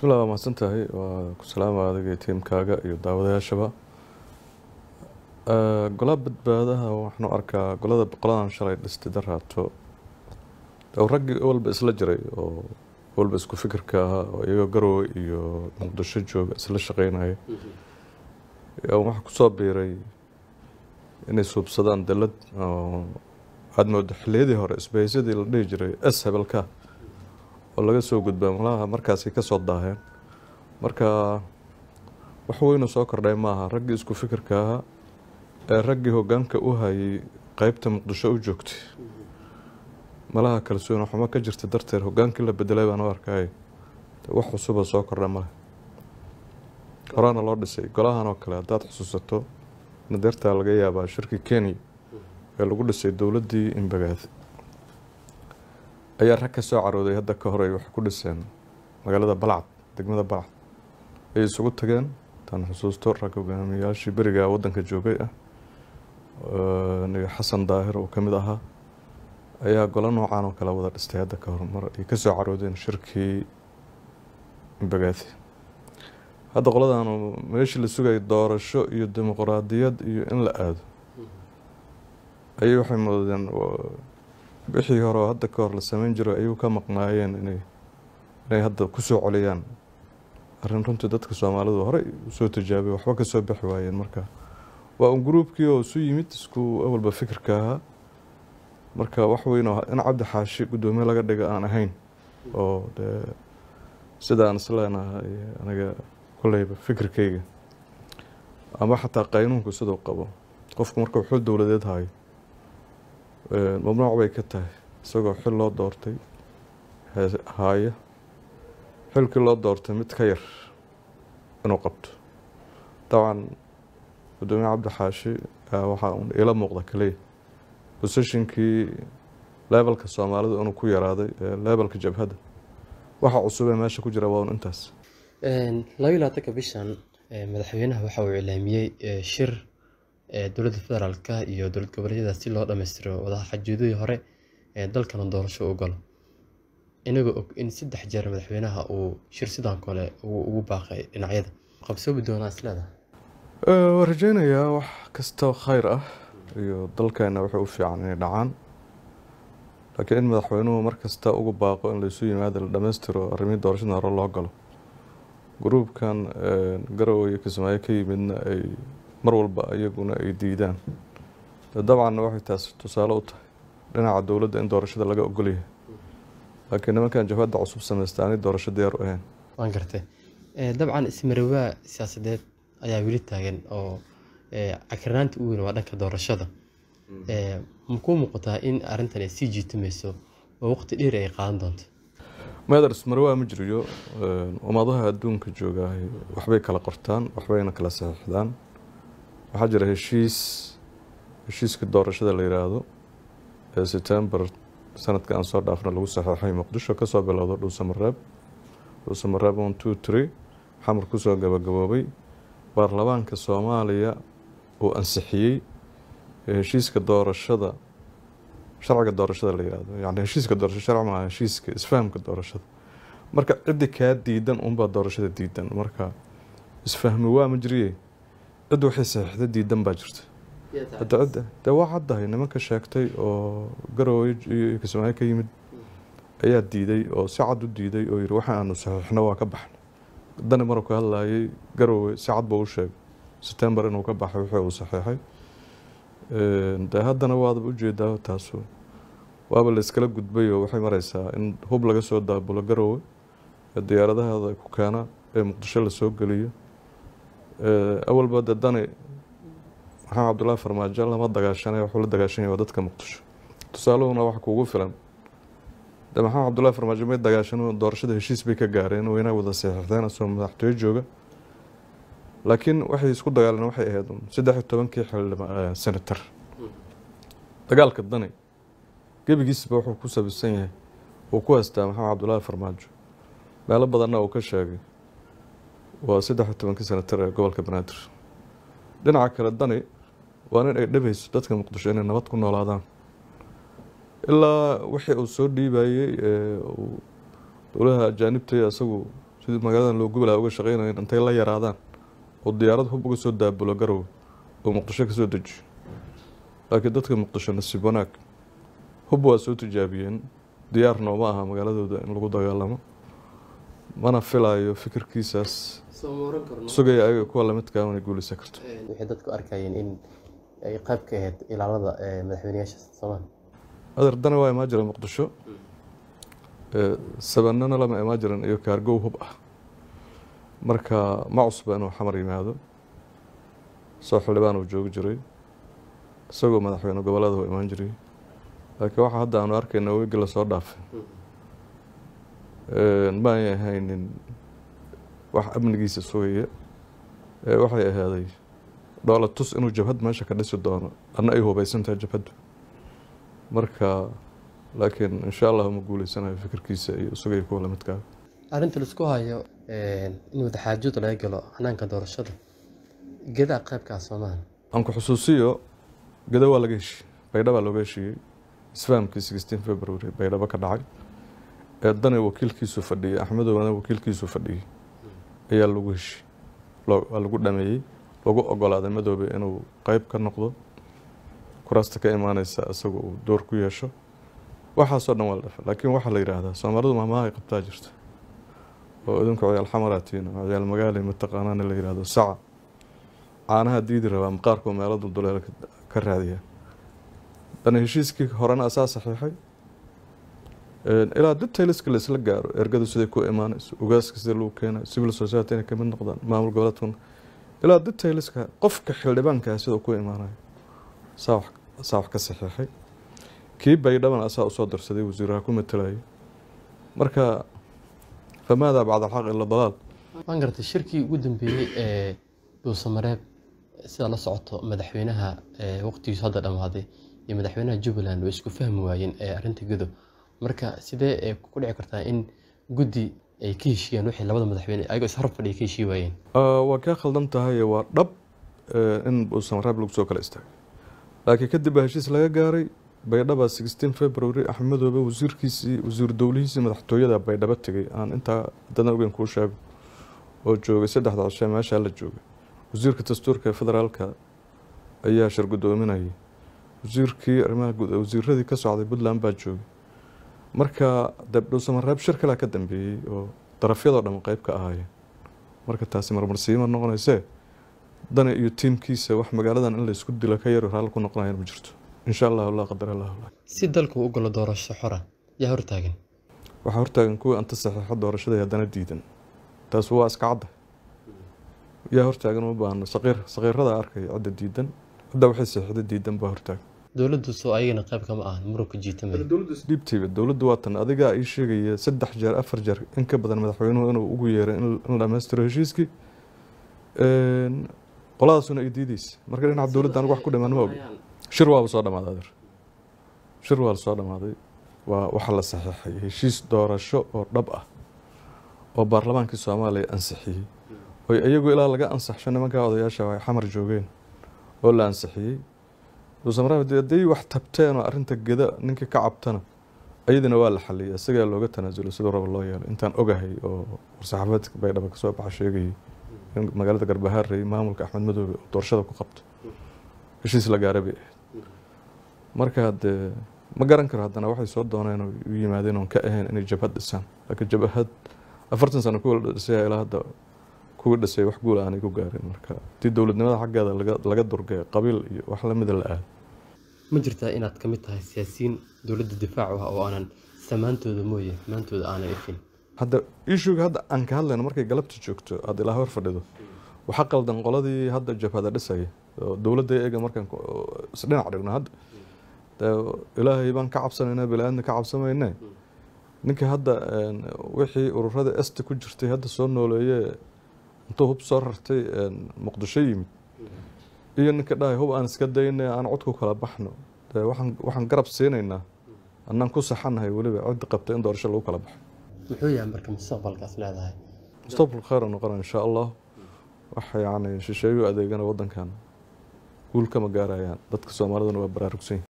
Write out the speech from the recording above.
bismillah waa mahadsan tahay waa ku salaama adiga tiimkaaga iyo daawadayaashaba golaa badbaadaha waxaanu arkaa golada boqoladan shalay dhistay daraato oo raggii walba isla jiray oo walba isku fikirka ahaa oo iyagoo garowe iyo muqdisho jooga isla shaqeynaya waxaa kusoo biiray inay suubsadaan dalad oo aada moodo xiliyadii hore isbahaysadii la dhihi jiray s hebelka oo laga soo gudbaa malaha markaasi kasoo daaheen marka wax weynu soo kordhay maaha raggii isku fikirka ahaa ee raggii hogaanka u hayay qeybta muqdisho u joogtay malaha kalsooni xumo ka jirta darteed hogaankii la bedelay baan u arkay wax cusuba soo kordha male horaana loo dhisay golahan oo kale haddaad xusuusato nadeertaa laga yaabaa shirkii kenya ee lagu dhisay dowladdii imbagaad ayaa rag ka soo carooday hadda ka horey waxay ku dhiseen magaalada balcad degmada balcad ayay isugu tageen taan xusuusto rag hogaamiyayaashii beriga waddanka joogay ah niga xasan daahir oo kamid ahaa ayaa golo noocan oo kale wada dhistay hadda ka hor mar ay kasoo caroodeen shirkii imbagaadi hadda qoladan meeshii la sugayay doorasho iyo dimuqraadiyad iyo in la aado ayay waxay moodeen wixii hore oo hadda ka hor la sameyn jiray ayuu ka maqnaayeen inay inay hadda kusoo coliyaan arrin runtii dadka soomaalidu horey usoo tijaabay waxba kasoo bixi waayeen marka waa un gruubkii oo isu yimid isku awalba fikirka ahaa marka wax weyn oo in cabdi xaashi guddoomiye laga dhiga aan ahayn oo dee sida aan isleenahay aniga koleyba fikirkayga ama xataa qaynuunku siduu qabo qofku markuu xil dowladeed hayo mamnuuc bay ka tahay isagoo xil loo doortay haaya xilkii loo doortay mid ka yar inuu qabto dabcan guddoomiye cabdi xaashi waxaa un iila muuqda kaliya boseshinkii leebelka soomaalidu inuu ku yaraaday leebelka jabhadda waxa cusubee meesha ku jira waa un intaas labayo labaatanka bishan madaxweynaha waxa uu iclaamiyey shir dowladda federaalka iyo dowlad goboleedyada si loo dhammaystiro wadaxajuudadii hore ee dalkana doorasho u galo inagoo og in saddex jeer madaxweynaha uu shir sidaan kale ugu baaqay dhinacyada qabsoobi doonaa isleedaha waan rajeynayaa wax kasta khayr ah iyo dalkeena waxay u fiican inay dhacaan laakiin in madaxweynuhu mar kasta ugu baaqo in laysu yimaado la dhammaystiro arrimihii doorashada hore loo galo gruubkan garowe iyo kismaayo ka yimidna ay mar walba iyaguna ay diidaan dabcanna waxay taas tusaale u tahay dhinaca dowladda in doorashada laga ogolyahay laakiin nimankan jabhadda cusub samaysta aanay doorasho diyaar u ahayn waan gartay dabcan ismarawaa siyaasadeed ayaa weli taagan oo cakirnaanta u weyn waa dhanka doorashada makuu muuqataa in arrintan ay sii jiitamayso oo waqti dheer ay qaadan doonto meeder ismarawaa ma jiriyo ummadaha adduunka joogahay waxbay kala qortaan waxbayna kala saxiixdaan waxaa jira heshiis heshiiska doorashada la yiraahdo ee september sanadka aan soo dhaafna lagu saxeexay muqdisho kasoo bilowdo dhuusamareeb dhuusamareeb one two three xamar kusoo gabagaboobay baarlamaanka soomaaliya uu ansixiyey heshiiska doorashada sharciga doorashada la yirahdo yani heshiiska doorasho sharci maaha heshiiska isfahamka doorashada marka ciddi kaa diidan unbaa doorashada diidan marka isfahmi waa ma jiriye cid waxay saxiixda diidan baa jirta hadda cidda dee waa caddahay nimanka sheegtay oo garowe iyo kismaayo ka yimid ayaa diiday oo si cad u diiday oo yiri waxa aanu saxiixno waa ka baxna dani maruu ka hadlayay garowe si cad buu u sheegay september inuu ka baxay wixii uu saxiixay dee haddana waadaba ujeedaa taasu waaba la iskala gudbay oo waxay mareysaa in hub laga soo daabulo garowe ee diyaaradaheeda ku keena ee muqdisho lasoo geliyo awalba dee dani maxamed cabdullaahi farmaajo lama dagaashanay waxuu la dagaashanaya waa dadka muqdisho tusaaluhuna waxa kuugu filan de maxamed cabdullaahi farmaajo may dagaashan doorashada heshiis bay ka gaareen weyna wada saxiixdeen asoo madaxtooyo jooga laakiin waxay isku dagaaleen waxay ahayd saddex iyo tobankii xildhibaan senator dagaalka dani gebigiisba wuxuu ku sabisan yahay uu ku haystaa maxamed cabdullaahi farmaajo meelo badanna uu ka sheegay waa saddex iyo tobankii senator ee gobolka banaadir dhinaca kale dani waa nin ay dhabayso dadka muqdisho inay nabad ku noolaadaan ilaa wixii uu soo dhiibayey dowlaha ajaanibtay isagu sidii magaaladan loo gubalaa uga shaqeynayan intay la yaraadaan oo diyaarad hub uga soo daabulo garow oo muqdisho kasoo dejiyo laakiin dadka muqdisho nasiib wanaag hub waa soo tijaabiyeen diyaarna uma aha magaaladooda in lagu dagaalamo mana filayo fikirkiisaas sugaya ayaga kuwa lamidkaa inay guuleysan karto waxay dadku arkayeen in ay qayb ka ahayd ilaalada madaxweyneyaasha soomaaliya adeer dana waa imaa jira muqdisho sabanana lama imaa jiran iyo kaargow hub ah marka ma cusba inuu xamar yimaado soo xildhibaan uu joogi jiray isagoo madaxweyne gobolada u imaan jiray laakiin waxa hadda aanu arkayna wegi lasoo dhaafay ma ay ahaynin wax amnigiisa sugaya waxay ahaaday dhoola tus inuu jabhad meesha ka dhisi doono anna ay hubeysantahay jabhaddu marka laakiin insha allah ma guuleysanayo fikirkiisa iyo isagaiyo kuwa lamidkaa arrinta laisku hayo in wadaxaajood laga galo hanaanka doorashada gedaa qaybkaa soomaali aan ku xusuusiyo geda waa laga heshiiyey baydhaba looga heshiiyey isfahamkii sixteen february baydhabo ka dhacay ee dane wakiilkiisu fadhiyey axmedowna wakiilkiisu fadhiyey ayaa lagu heshiiyey waa lagu dhameeyey lagu ogolaaday madoobe inuu qeyb ka noqdo kuraasta ka imaaneysa isaga uu door ku yeesho waxaasoo dhan waa la dhafay laakiin waxaa la yidhaahdaa soomaalidu maamaha ay qabtaa jirta oo idinku ciyaal xamaraatiin oo ciyaal magaali mataqaanaana la yidhahdo saca caanaha diidi rabaa maqaarkoo meelo dulduleel ka raadiya dana heshiiskii horena asaa saxiixay ilaa detailska la isla gaaro ergadu siday ku imaanayso ogaaska sida lagu keenayo civil society inay kamid noqdaan maamul goboleedkuna ilaa detailska qofka xildhibaankaa sida ku imaanayo saa wax ka saxiixay kii baydhabana asaa usoo darsaday wasiiraha ku matalayay marka famaadaa bacda alxaq ila dalaal waan gartay shirkii ugu dambeeyey ee dhuusamareeb sida la socoto madaxweynaha waqtigiisu hadda dhammaaday iyo madaxweynaha jubbaland way isku fahmi waayeen arrinta gedo marka sidee ku dhici kartaa in guddi ay ka heshiiyaan wixii labada madaxweyne ayagoo ishor fadhiya ka heshii waayeen waa kaa khaldan tahay waa dhab in dhuusamareeb lagu soo kala istaagay laakiin kadib baa heshiis laga gaaray baydhaba sixteen february axmedoobe wasiirkiisii wasiir dowlihiisii madaxtooyada baydhabo tegay aan intaa dadan ogeyn kuu sheego oo joogay saddexda cishe meeshaa la joogay wasiirka dastuurka ee federaalka ayaa shir guddoominayay wasiirkii arrimaha guud wasiiradii ka socday puntland baa joogay marka de dhuusamareeb shir kalea ka dambeeyey oo darafyadoo dhan qeyb ka ahaayeen marka taasi marmarsiima noqonaysee dani iyo tiimkiisa wax magaaladan in laysku dilo ka yar raalli ku noqonayan ma jirto insha allahu laa qadar allahu lak si dalku u galo doorasho xora yaa hortaagan waxaa hortaagan kuwii anta saxiixo doorashada haddana diidan taas waa iska cadda yaa hortaagan uma baahno saqiir saqiirada arkaya cidda diidan cidda waxay saxiixda diidan baa hortaagan dowladdu soo ayagana qayb kama ahan muruka jiitamay dhiibtayba dowladdu waa tan adigaa ii sheegaya saddex jeer afar jeer in ka badan madaxweynuhu inuu ugu yeeray in la dhammaystiro heshiiskii qoladaasuna ay diideysa marka dhinaca dowladda anigu wax ku dhamaan ma ogi shir waaba soo dhamaaday adeer shir waa lasoo dhamaaday waa waxaa la saxiixay heshiis doorasho oo dhab ah oo baarlamaankii soomaaliya ansixiyey oy iyagu ilaa laga ansaxsho nimankaa odayaasha ay xamar joogeen oo la ansixiyey dhuusamareeb hadday wax tabteen oo arrinta geda ninkii ka cabtana iyadina waa la xaliyay isagaa looga tanaasulay siduu raba loo yeelay intaan ogahay oo war-saxaafadeedka baydhaba kasoo baxa sheegayay in magaalada garbahaarey maamulka axmed madoobe oo doorashada ku qabto heshiis la gaaray bay ahayd marka dee ma garan karo haddana waxay soo dooneen oo u yimaadeen oon ka ahayn inay jabhad dhisaan laakiin jabhad afartan sano kuwa la dhisay ilaa hadda kuwii dhisay wax guul aanay ku gaarin marka haddii dowladnimada xaggeeda laga durgay qabiil iyo wax lamida la aado ma jirtaa inaad ka mid tahay siyaasiyiin dowladda difaacu ah oo aanan samaantooda mooye maantooda aanan ifin hadda ishuga hadda aan ka hadlayno markay galabta joogto aada ilaa hor fadhido waxaa qaldan qoladii hadda jabhada dhisaya oo dowladda eega markaan isdhinac dhigno hadda ilaahay baan ka cabsanaynaa bili-aadna ka cabsamayne ninka hadda wixii ururada esta ku jirtay hadda soo nooleeye intuu hub soo rartay muqdisho yimid iyo ninka dhahay hub aan iska dayna aan cod ku kala baxno waxaan garab siinaynaa annaan ku saxanahay weliba ciddi qabta in doorasho lagu kala baxo muxuu yahay marka mustaqbalkaas leedahay mustaqbal khayr noqona insha allah wax yacni shisheeyo adeegana waddankan guul kama gaarayaan dadka soomaaliduna waa baraarugsan